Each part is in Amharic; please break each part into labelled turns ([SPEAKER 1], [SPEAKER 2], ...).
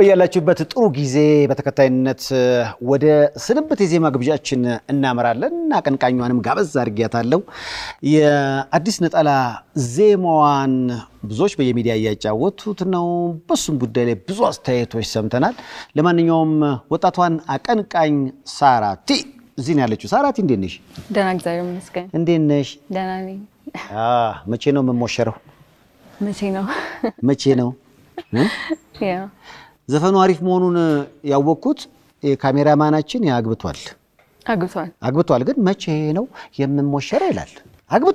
[SPEAKER 1] በያላችሁበት ጥሩ ጊዜ በተከታይነት ወደ ስንብት የዜማ ግብዣችን እናመራለን። አቀንቃኟንም ጋበዝ አድርጊያታለሁ። የአዲስ ነጠላ ዜማዋን ብዙዎች በየሚዲያ እያጫወቱት ነው። በሱም ጉዳይ ላይ ብዙ አስተያየቶች ሰምተናል። ለማንኛውም ወጣቷን አቀንቃኝ ሳራቲ እዚህ ነው ያለችው። ሳራቲ እንዴት ነሽ?
[SPEAKER 2] ደህና እግዚአብሔር ይመስገን።
[SPEAKER 1] እንዴት ነሽ?
[SPEAKER 2] ደህና ነኝ።
[SPEAKER 1] መቼ ነው የምሞሸረው?
[SPEAKER 2] መቼ ነው?
[SPEAKER 1] መቼ ነው እ?
[SPEAKER 2] ያው
[SPEAKER 1] ዘፈኑ አሪፍ መሆኑን ያወቅኩት የካሜራማናችን አግብቷል
[SPEAKER 2] አግብቷል።
[SPEAKER 1] አግብቷል ግን መቼ ነው የምሞሸረው ይላል። አግብቶ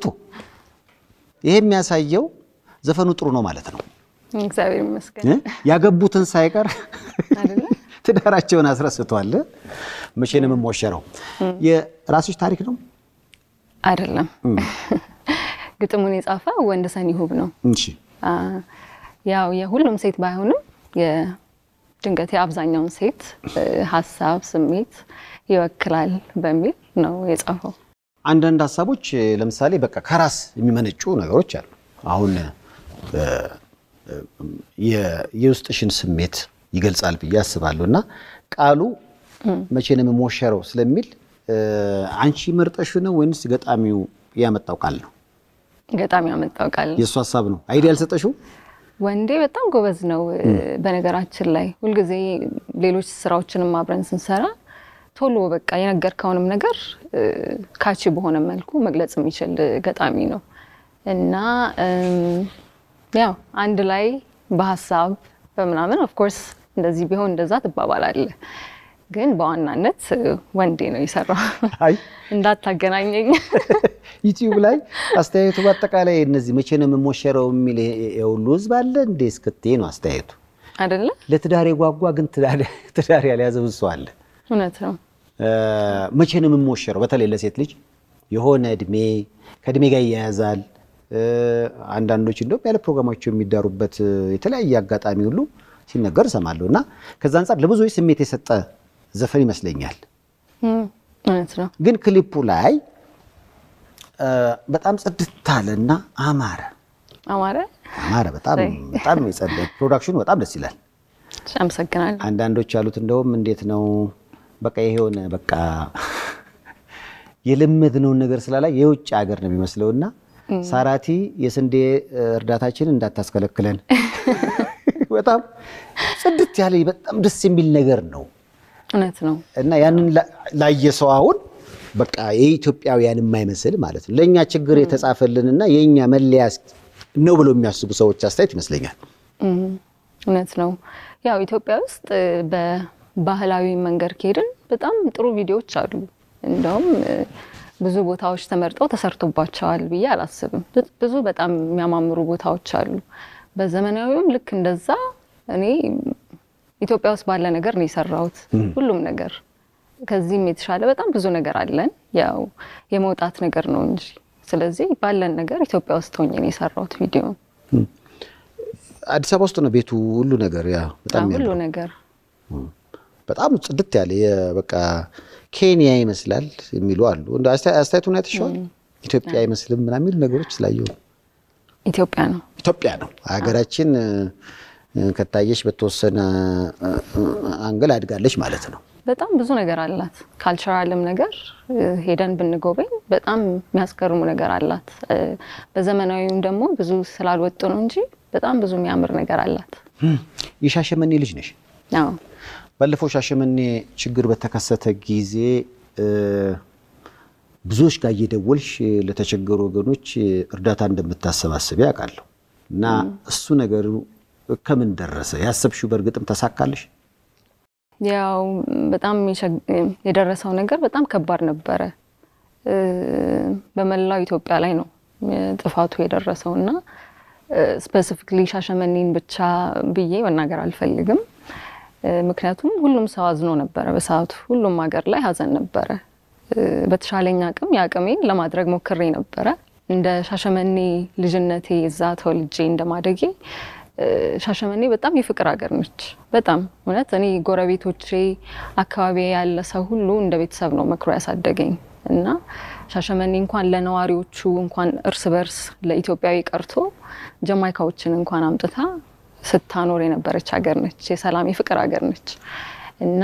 [SPEAKER 1] ይሄ የሚያሳየው ዘፈኑ ጥሩ ነው ማለት ነው።
[SPEAKER 2] እግዚአብሔር ይመስገን
[SPEAKER 1] እ? ያገቡትን ሳይቀር
[SPEAKER 2] አይደለ?
[SPEAKER 1] ትዳራቸውን አስረስቷል። መቼ ነው የምሞሸረው? የራስሽ ታሪክ ነው?
[SPEAKER 2] አይደለም። ግጥሙን የጻፈ ወንደሰን ይሁብ ነው።
[SPEAKER 1] እሺ
[SPEAKER 2] አ፣ ያው የሁሉም ሴት ባይሆንም የድንገት የአብዛኛውን ሴት እ፣ ሀሳብ፣ ስሜት ይወክላል በሚል ነው የጻፈው።
[SPEAKER 1] አንዳንድ ሀሳቦች ለምሳሌ በቃ ከራስ የሚመነጩ ነገሮች አሉ። አሁን እ፣ እ፣ የ- የውስጥሽን ስሜት ይገልጻል ብዬ አስባለሁ እና ቃሉ መቼ ነው የምሞሸረው ስለሚል እ፣ አንቺ መርጠሽ ነው ወይንስ ገጣሚው ያመጣው ቃል ነው?
[SPEAKER 2] ገጣሚ ያመጣው ቃል ነው።
[SPEAKER 1] የእሱ ሀሳብ ነው። አይዲያ ያልሰጠሽው?
[SPEAKER 2] ወንዴ በጣም ጎበዝ ነው። በነገራችን ላይ ሁልጊዜ ሌሎች ስራዎችንም አብረን ስንሰራ ቶሎ በቃ የነገርከውንም ነገር እ፣ ካቺ በሆነ መልኩ መግለጽ የሚችል ገጣሚ ነው እና እም፣ ያው አንድ ላይ በሀሳብ በምናምን ኦፍኮርስ እንደዚህ ቢሆን እንደዛ ትባባላለህ፣ ግን በዋናነት እ፣ ወንዴ ነው የሰራው።
[SPEAKER 1] አይ
[SPEAKER 2] እንዳታገናኘኝ
[SPEAKER 1] ዩቲዩብ ላይ አስተያየቱ በአጠቃላይ እነዚህ መቼ ነው የምሞሸረው የሚል የ- የሁሉ ህዝብ አለ እንዴ እስክትይ ነው አስተያየቱ።
[SPEAKER 2] አይደለ?
[SPEAKER 1] ለትዳር የጓጓ ግን ትዳር ትዳር ያልያዘ ብዙ ሰው አለ።
[SPEAKER 2] እውነት ነው።
[SPEAKER 1] እ፣ መቼ ነው የምሞሸረው? በተለይ ለሴት ልጅ የሆነ እድሜ ከእድሜ ጋር ይያያዛል። እ፣ አንዳንዶች እንደውም ያለ ፕሮግራማቸው የሚዳሩበት እ፣ የተለያየ አጋጣሚ ሁሉ ሲነገር እሰማለሁ እና ከዛ አንጻር ለብዙዎች ስሜት የሰጠ ዘፈን ይመስለኛል።
[SPEAKER 2] እም፣ እውነት ነው።
[SPEAKER 1] ግን ክሊፑ ላይ እ፣ በጣም ጽድት አለና አማረ
[SPEAKER 2] አማረ።
[SPEAKER 1] አማረ በጣም
[SPEAKER 2] ሰይ።
[SPEAKER 1] በጣም የጸደ ፕሮዳክሽኑ በጣም ደስ ይላል።
[SPEAKER 2] እሺ፣ አመሰግናለሁ።
[SPEAKER 1] አንዳንዶች ያሉት እንደውም እንዴት ነው በቃ ይሄ የሆነ በቃ የለመድነውን ነገር ስላላይ የውጭ ሀገር ነው የሚመስለውና ሳራቲ የስንዴ እርዳታችንን እንዳታስከለክለን በጣም ጽድት ያለ በጣም ደስ የሚል ነገር ነው
[SPEAKER 2] እውነት ነው።
[SPEAKER 1] እና ያንን ላ- ላየ ሰው አሁን በቃ የኢትዮጵያውያን የማይመስል ማለት ነው ለእኛ ችግር የተጻፈልንና የእኛ መለያ ነው ብለው የሚያስቡ ሰዎች አስተያየት ይመስለኛል።
[SPEAKER 2] እም፣ እውነት ነው። ያው ኢትዮጵያ ውስጥ እ፣ በባህላዊ መንገድ ከሄድን በጣም ጥሩ ቪዲዮዎች አሉ። እንደውም እ፣ ብዙ ቦታዎች ተመርጠው ተሰርቶባቸዋል ብዬ አላስብም። ብ- ብዙ በጣም የሚያማምሩ ቦታዎች አሉ። በዘመናዊውም ልክ እንደዛ እኔ ኢትዮጵያ ውስጥ ባለ ነገር ነው የሰራሁት ሁሉም ነገር። ከዚህም የተሻለ በጣም ብዙ ነገር አለን። ያው የመውጣት ነገር ነው እንጂ። ስለዚህ ባለን ነገር ኢትዮጵያ ውስጥ ሆኜ ነው የሰራሁት ቪዲዮ
[SPEAKER 1] አዲስ አበባ ውስጥ ነው ቤቱ ሁሉ ነገር ያ በጣም
[SPEAKER 2] ሁሉ
[SPEAKER 1] የሚያምረው።
[SPEAKER 2] ነገር
[SPEAKER 1] በጣም ጽድት ያለ የ- በቃ ኬንያ ይመስላል የሚሉ አሉ። እንደ አስተያ- አስተያየቱን አይተሽዋል? ኢትዮጵያ አይመስልም ምናምን የሚሉ ነገሮች ስላየሁ ነው።
[SPEAKER 2] ኢትዮጵያ ነው።
[SPEAKER 1] ኢትዮጵያ ነው ሀገራችን እ፣ እ፣ ከታየሽ በተወሰነ እ፣ እ፣ አንግል አድጋለች ማለት ነው።
[SPEAKER 2] በጣም ብዙ ነገር አላት። ካልቸራልም ነገር እ፣ ሄደን ብንጎበኝ በጣም የሚያስገርሙ ነገር አላት። እ፣ በዘመናዊም ደግሞ ብዙ ስላልወጡ ነው እንጂ በጣም ብዙ የሚያምር ነገር አላት።
[SPEAKER 1] የሻሸመኔ ልጅ ነሽ።
[SPEAKER 2] አዎ
[SPEAKER 1] ባለፈው ሻሸመኔ ችግር በተከሰተ ጊዜ እ፣ ብዙዎች ጋር እየደወልሽ ለተቸገሩ ወገኖች እርዳታ እንደምታሰባስቢ ያውቃለሁ እና እሱ ነገር ከምን ደረሰ? ያሰብሽው በእርግጥም ተሳካልሽ?
[SPEAKER 2] ያው በጣም የሸግ- የደረሰው ነገር በጣም ከባድ ነበረ። እ፣ በመላው ኢትዮጵያ ላይ ነው እ፣ ጥፋቱ የደረሰው እና ስፔሲፊክሊ ሻሸመኔን ብቻ ብዬ መናገር አልፈልግም። እ፣ ምክንያቱም ሁሉም ሰው አዝኖ ነበረ በሰዓቱ። ሁሉም ሀገር ላይ ሀዘን ነበረ። እ፣ በተሻለኝ አቅም የአቅሜን ለማድረግ ሞክሬ ነበረ። እንደ ሻሸመኔ ልጅነቴ እዛ ተወልጄ እንደማደጌ እ፣ ሻሸመኔ በጣም የፍቅር ሀገር ነች። በጣም እውነት እኔ ጎረቤቶቼ፣ አካባቢ ያለ ሰው ሁሉ እንደ ቤተሰብ ነው መክሮ ያሳደገኝ እና ሻሸመኔ እንኳን ለነዋሪዎቹ እንኳን እርስ በርስ ለኢትዮጵያዊ ቀርቶ ጀማይካዎችን እንኳን አምጥታ ስታኖር የነበረች ሀገር ነች። የሰላም የፍቅር ሀገር ነች እና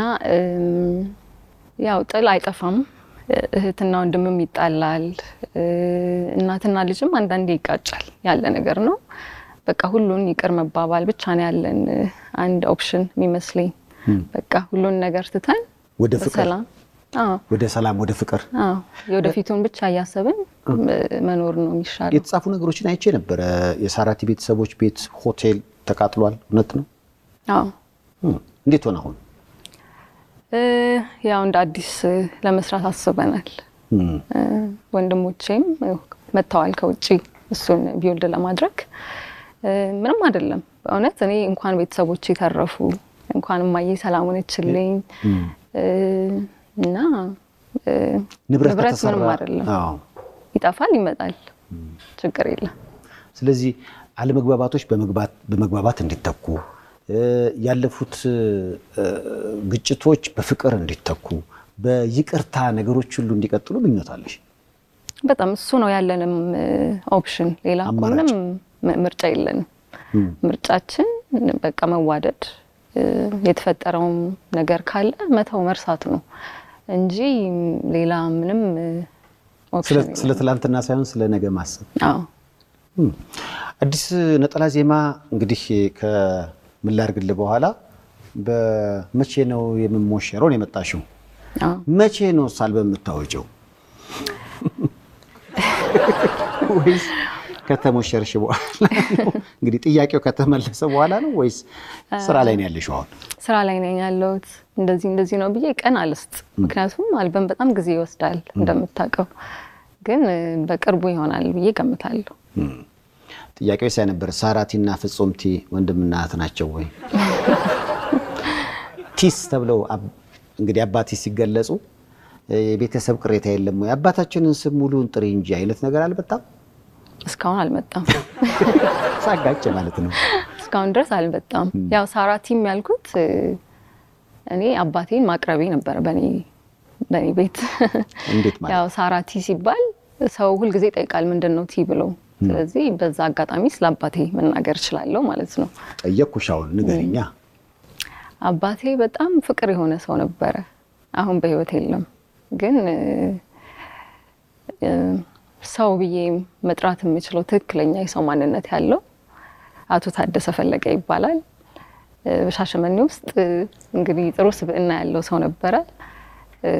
[SPEAKER 2] ያው ጥል አይጠፋም። እህትና ወንድምም ይጣላል፣ እናትና ልጅም አንዳንዴ ይጋጫል። ያለ ነገር ነው። በቃ ሁሉን ይቅር መባባል ብቻ ነው ያለን አንድ ኦፕሽን የሚመስለኝ። በቃ ሁሉን ነገር ትተን
[SPEAKER 1] ወደ ፍቅር
[SPEAKER 2] በሰላም አዎ
[SPEAKER 1] ወደ ሰላም ወደ ፍቅር
[SPEAKER 2] አዎ የወደፊቱን ብቻ እያሰብን መኖር ነው የሚሻለው።
[SPEAKER 1] የተጻፉ ነገሮችን አይቼ ነበረ። የሳራቲ ቤተሰቦች ቤት ሆቴል ተቃጥሏል። እውነት ነው?
[SPEAKER 2] አዎ
[SPEAKER 1] እም፣ እንዴት ሆነ አሁን?
[SPEAKER 2] እ፣ ያው እንደ አዲስ ለመስራት አስበናል።
[SPEAKER 1] እም፣
[SPEAKER 2] እ፣ ወንድሞቼም ያው መጥተዋል ከውጭ እሱን ቢውልድ ለማድረግ እ፣ ምንም አይደለም በእውነት እኔ እንኳን ቤተሰቦቼ ተረፉ እንኳን እማዬ ሰላም ሆነችልኝ እ፣ እና እ፣
[SPEAKER 1] ንብረት
[SPEAKER 2] ንብረት
[SPEAKER 1] ከተሰራ
[SPEAKER 2] ምንም አይደለም
[SPEAKER 1] አዎ።
[SPEAKER 2] ይጠፋል ይመጣል ችግር የለም
[SPEAKER 1] ስለዚህ አለመግባባቶች በመግባት በመግባባት እንዲተኩ እ፣ ያለፉት እ፣ ግጭቶች በፍቅር እንዲተኩ በይቅርታ ነገሮች ሁሉ እንዲቀጥሉ ምኞታለሽ?
[SPEAKER 2] በጣም እሱ ነው ያለንም ኦፕሽን ሌላ እኮ
[SPEAKER 1] አማራጭ።
[SPEAKER 2] ምንም ም- ምርጫ የለንም ምርጫችን በቃ መዋደድ እ፣ የተፈጠረውም ነገር ካለ መተው መርሳት ነው እንጂ ሌላ ምንም እ፣ ኦፕሽን
[SPEAKER 1] ስለ- ስለ ትላንትና ሳይሆን ስለ ነገ ማሰብ
[SPEAKER 2] አዎ
[SPEAKER 1] እም። አዲስ ነጠላ ዜማ እንግዲህ ከምን ላድርግልህ በኋላ በመቼ ነው የምሞሸረው ነው የመጣሽው?
[SPEAKER 2] አዎ
[SPEAKER 1] መቼ ነው አልበም የምታወጪው? ወይስ ከተሞሸርሽ በኋላ ነው? እንግዲህ ጥያቄው ከተመለሰ በኋላ ነው ወይስ ስራ ላይ ነው ያለሽው አሁን?
[SPEAKER 2] ስራ ላይ ነኝ ያለሁት። እንደዚህ እንደዚህ ነው ብዬ ቀን አልስጥ። ምክንያቱም አልበም በጣም ጊዜ ይወስዳል እንደምታውቀው፣ ግን እ፣ በቅርቡ ይሆናል ብዬ ገምታለሁ።
[SPEAKER 1] ጥያቄው ሳይ ነበር ሳራቲና ፍጹምቲ ወንድምና እህት ናቸው ወይ? ቲስ ተብለው አብ- እንግዲህ አባቲ ሲገለጹ እ፣ የቤተሰብ ቅሬታ የለም ወይ? አባታችንን ስም ሙሉን ጥሪ እንጂ አይነት ነገር አልመጣም።
[SPEAKER 2] እስካሁን አልመጣም።
[SPEAKER 1] ሳጋጭ ማለት ነው።
[SPEAKER 2] እስካሁን ድረስ አልመጣም። ያው ሳራቲም ያልኩት እ፣ እኔ አባቴን ማቅረቤ ነበረ በኔ በኔ ቤት
[SPEAKER 1] እንዴት ማለት?
[SPEAKER 2] ያው ሳራቲ ሲባል ሰው ሁልጊዜ ይጠይቃል ምንድን ነው ቲ ብሎ። ስለዚህ በዛ አጋጣሚ ስለ አባቴ መናገር እችላለሁ ማለት ነው።
[SPEAKER 1] ጠየቅኩሽ፣ አሁን ንገሪኛ።
[SPEAKER 2] አባቴ በጣም ፍቅር የሆነ ሰው ነበረ። አሁን በህይወት የለም፣ ግን እ፣ እ፣ ሰው ብዬ መጥራት የምችለው ትክክለኛ የሰው ማንነት ያለው አቶ ታደሰ ፈለቀ ይባላል። እ፣ በሻሸመኔ ውስጥ እ፣ እንግዲህ ጥሩ ስብዕና ያለው ሰው ነበረ። እ፣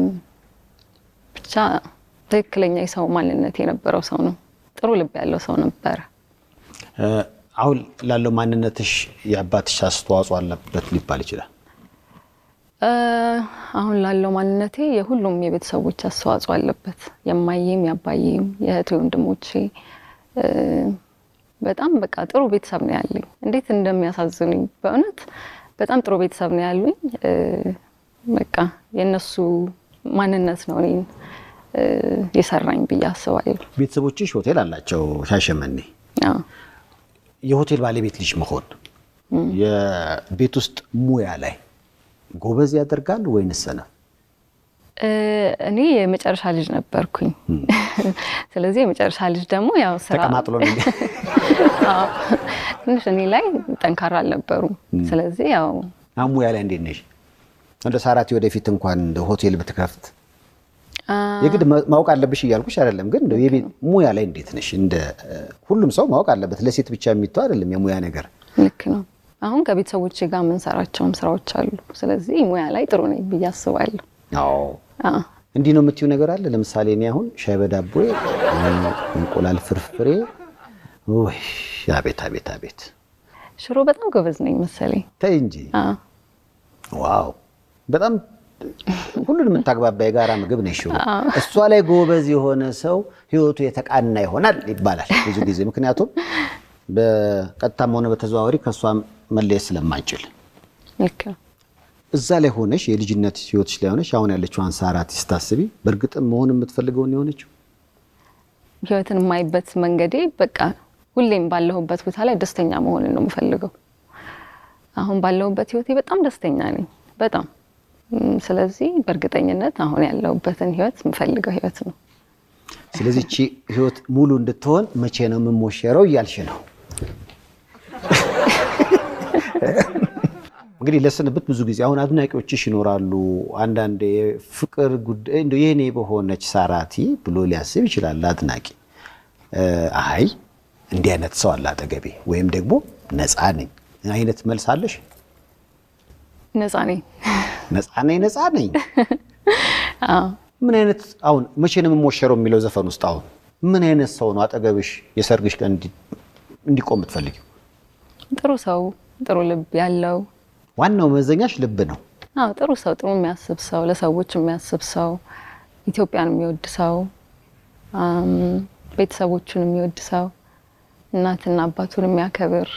[SPEAKER 2] ብቻ ትክክለኛ የሰው ማንነት የነበረው ሰው ነው። ጥሩ ልብ ያለው ሰው ነበረ።
[SPEAKER 1] እ፣ አሁን ላለው ማንነትሽ የአባትሽ አስተዋጽኦ አለበት ሊባል ይችላል።
[SPEAKER 2] እ፣ አሁን ላለው ማንነቴ የሁሉም የቤተሰቦች አስተዋጽኦ አለበት። የማየም የአባዬም የእህቴ ወንድሞቼ እ፣ በጣም በቃ ጥሩ ቤተሰብ ነው ያለኝ። እንዴት እንደሚያሳዝኑኝ በእውነት በጣም ጥሩ ቤተሰብ ነው ያሉኝ። እ፣ በቃ የእነሱ ማንነት ነው እኔን እ፣ የሰራኝ ብዬ አስባለሁ።
[SPEAKER 1] ቤተሰቦችሽ ሆቴል አላቸው ሻሸመኔ።
[SPEAKER 2] አዎ።
[SPEAKER 1] የሆቴል ባለቤት ልጅ መሆን የቤት ውስጥ ሙያ ላይ ጎበዝ ያደርጋል ወይንስ ሰነፍ?
[SPEAKER 2] እ፣ እኔ የመጨረሻ ልጅ ነበርኩኝ። ስለዚህ የመጨረሻ ልጅ ደግሞ ያው ስራ
[SPEAKER 1] ተቀማጥሎ ነው እንዴ?
[SPEAKER 2] አዎ፣ ትንሽ እኔ ላይ ጠንካራ አልነበሩም። ስለዚህ ያው
[SPEAKER 1] አሁን ሙያ ላይ እንዴት ነሽ? እንደ ሳራቲ ወደፊት እንኳን እንደ ሆቴል ብትከፍት
[SPEAKER 2] አ፣
[SPEAKER 1] የግድ ማ- ማወቅ አለብሽ እያልኩሽ አይደለም፣ ግን እንደው የቤት ሙያ ላይ እንዴት ነሽ? እንደ እ፣ ሁሉም ሰው ማወቅ አለበት። ለሴት ብቻ የሚተው አይደለም የሙያ ነገር።
[SPEAKER 2] ልክ ነው። አሁን ከቤተሰቦቼ ጋር የምንሰራቸውም ስራዎች አሉ። ስለዚህ ሙያ ላይ ጥሩ ነኝ ብዬ አስባለሁ።
[SPEAKER 1] አዎ
[SPEAKER 2] አዎ።
[SPEAKER 1] እንዲህ ነው የምትዩ ነገር አለ። ለምሳሌ እኔ አሁን ሻይ በዳቦ እንቁላል ፍርፍሬ፣ ውይ አቤት አቤት አቤት፣
[SPEAKER 2] ሽሮ በጣም ጎበዝ ነኝ መሰለኝ።
[SPEAKER 1] ተይ እንጂ
[SPEAKER 2] አዎ።
[SPEAKER 1] ዋው በጣም ሁሉንም የምታግባባ የጋራ ምግብ ነሽ ሽሮ። እሷ ላይ ጎበዝ የሆነ ሰው ህይወቱ የተቃና ይሆናል ይባላል ብዙ ጊዜ። ምክንያቱም በቀጥታም ሆነ በተዘዋዋሪ ከእሷ መለየት ስለማንችል
[SPEAKER 2] ልክ ነው።
[SPEAKER 1] እዛ ላይ ሆነሽ የልጅነት ህይወትሽ ላይ ሆነሽ አሁን ያለችውን ሳራቲ ስታስቢ በእርግጥም መሆን የምትፈልገውን የሆነችው
[SPEAKER 2] ህይወትን የማይበት መንገዴ በቃ ሁሌም ባለሁበት ቦታ ላይ ደስተኛ መሆንን ነው የምፈልገው። አሁን ባለሁበት ህይወቴ በጣም ደስተኛ ነኝ። በጣም እም፣ ስለዚህ በእርግጠኝነት አሁን ያለሁበትን ህይወት የምፈልገው ህይወት ነው።
[SPEAKER 1] ስለዚህ እቺ ህይወት ሙሉ እንድትሆን መቼ ነው የምሞሸረው እያልሽ ነው? እንግዲህ ለስንብት ብዙ ጊዜ አሁን አድናቂዎችሽ ይኖራሉ። አንዳንድ የፍቅር ጉዳይ እንደው የኔ በሆነች ሳራቲ ብሎ ሊያስብ ይችላል አድናቂ። አይ እንዲህ አይነት ሰው አለ አጠገቤ ወይም ደግሞ ነፃ ነኝ አይነት መልስ አለሽ?
[SPEAKER 2] ነፃ ነኝ።
[SPEAKER 1] ነፃ ነኝ ነፃ ነኝ።
[SPEAKER 2] አዎ
[SPEAKER 1] ምን አይነት አሁን መቼ ነው የምሞሸረው የሚለው ዘፈን ውስጥ አሁን ምን አይነት ሰው ነው አጠገብሽ የሰርግሽ ቀን እንዲ- እንዲቆም የምትፈልጊው?
[SPEAKER 2] ጥሩ ሰው፣ ጥሩ ልብ ያለው
[SPEAKER 1] ዋናው መመዘኛሽ ልብ ነው።
[SPEAKER 2] አዎ ጥሩ ሰው፣ ጥሩ የሚያስብ ሰው፣ ለሰዎች የሚያስብ ሰው፣ ኢትዮጵያን የሚወድ ሰው፣ አም፣ ቤተሰቦቹን የሚወድ ሰው፣ እናትና አባቱን የሚያከብር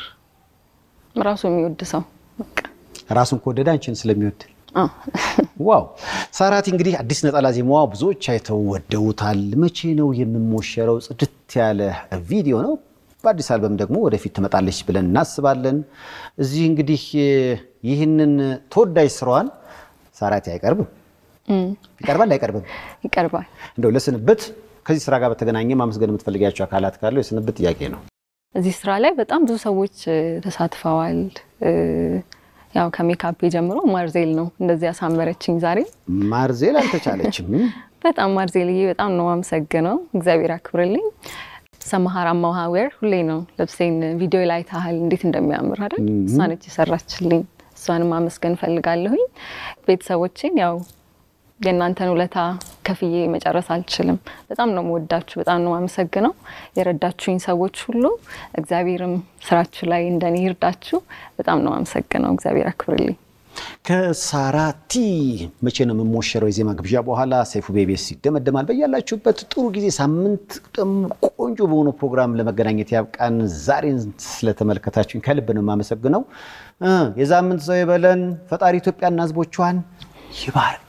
[SPEAKER 2] ራሱ የሚወድ ሰው በቃ።
[SPEAKER 1] ራሱን ከወደደ አንቺን ስለሚወድ
[SPEAKER 2] አዎ
[SPEAKER 1] ዋው ሳራቲ እንግዲህ አዲስ ነጠላ ዜማዋ ብዙዎች አይተው ወደውታል። መቼ ነው የምሞሸረው? ጽድት ያለ ቪዲዮ ነው። በአዲስ አልበም ደግሞ ወደፊት ትመጣለች ብለን እናስባለን። እዚህ እንግዲህ ይህንን ተወዳጅ ስራዋን ሳራቲ አይቀርብም፣ ይቀርባል አይቀርብም?
[SPEAKER 2] ይቀርባል።
[SPEAKER 1] እንደው ለስንብት ከዚህ ስራ ጋር በተገናኘ ማመስገን የምትፈልጊያቸው አካላት ካለው የስንብት ጥያቄ ነው።
[SPEAKER 2] እዚህ ስራ ላይ በጣም ብዙ ሰዎች እ፣ ተሳትፈዋል። እ፣ ያው ከሜካፕ ጀምሮ ማርዜል ነው እንደዚህ ያሳመረችኝ ዛሬ
[SPEAKER 1] ማርዜል አልተቻለችም።
[SPEAKER 2] በጣም ማርዜልዬ በጣም ነው አመሰግነው። እግዚአብሔር አክብርልኝ። ሰማሃራ ማሃዌር ሁሌ ነው ልብሴን ቪዲዮ ላይ ታህል እንዴት እንደሚያምር አይደል? እሷ ነች የሰራችልኝ። እሷንም ማመስገን ፈልጋለሁኝ። ቤተሰቦቼን ያው የእናንተን ውለታ ከፍዬ መጨረስ አልችልም። በጣም ነው መወዳችሁ፣ በጣም ነው አመሰግነው። የረዳችሁኝ ሰዎች ሁሉ እግዚአብሔርም ስራችሁ ላይ እንደኔ ይርዳችሁ። በጣም ነው አመሰግነው። እግዚአብሔር አክብርልኝ።
[SPEAKER 1] ከሳራቲ መቼ ነው የምሞሸረው የዜማ ግብዣ በኋላ ሰይፉ ቤቤስ ይደመደማል። በያላችሁበት ጥሩ ጊዜ፣ ሳምንት ደግሞ ቆንጆ በሆነ ፕሮግራም ለመገናኘት ያብቃን። ዛሬን ስለተመለከታችሁኝ ከልብ ነው የማመሰግነው። እ የሳምንት ሰው ይበለን። ፈጣሪ ኢትዮጵያና ሕዝቦቿን ይባርክ።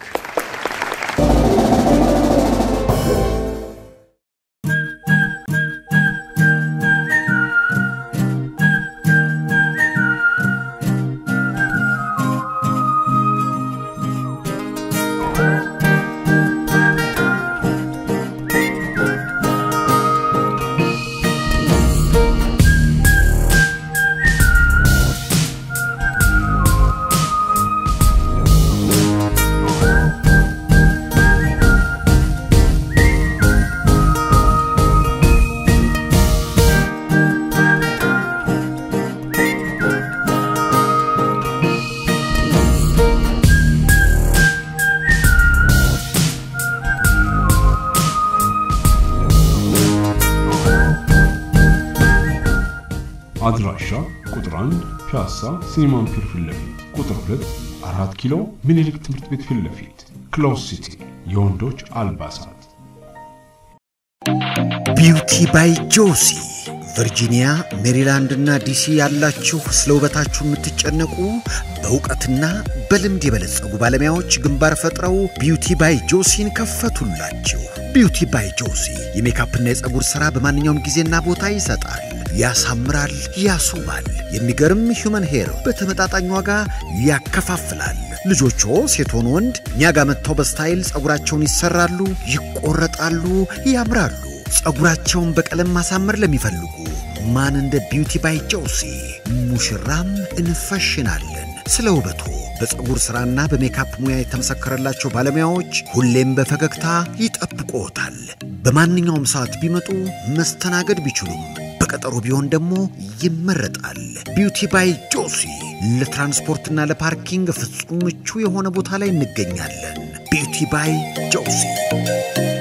[SPEAKER 3] አድራሻ ቁጥር 1 ፒያሳ ሲኒማን ፒር ፊት ለፊት፣ ቁጥር 2 4 ኪሎ ምኒልክ ትምህርት ቤት ፊት ለፊት፣ ክሎዝ ሲቲ የወንዶች አልባሳት
[SPEAKER 4] ቢውቲ ባይ ጆሲ ቨርጂኒያ፣ ሜሪላንድ እና ዲሲ ያላችሁ ስለ ውበታችሁ የምትጨነቁ በእውቀትና በልምድ የበለጸጉ ባለሙያዎች ግንባር ፈጥረው ቢውቲ ባይ ጆሲን ከፈቱላችሁ። ቢውቲ ባይ ጆሲ የሜካፕና የፀጉር ሥራ በማንኛውም ጊዜና ቦታ ይሰጣል፣ ያሳምራል፣ ያስውባል። የሚገርም ሂውመን ሄር በተመጣጣኝ ዋጋ ያከፋፍላል። ልጆቹ ሴት ሆኑ ወንድ እኛ ጋር መጥተው በስታይል ፀጉራቸውን ይሰራሉ፣ ይቆረጣሉ፣ ያምራሉ። ፀጉራቸውን በቀለም ማሳመር ለሚፈልጉ ማን እንደ ቢውቲ ባይ ጆሲ ሙሽራም እንፈሽናለን። ስለ ውበቱ በፀጉር ሥራና በሜካፕ ሙያ የተመሰከረላቸው ባለሙያዎች ሁሌም በፈገግታ ይጠብቅዎታል። በማንኛውም ሰዓት ቢመጡ መስተናገድ ቢችሉም በቀጠሮ ቢሆን ደግሞ ይመረጣል። ቢውቲ ባይ ጆሲ ለትራንስፖርትና ለፓርኪንግ ፍጹም ምቹ የሆነ ቦታ ላይ እንገኛለን። ቢውቲ ባይ ጆሲ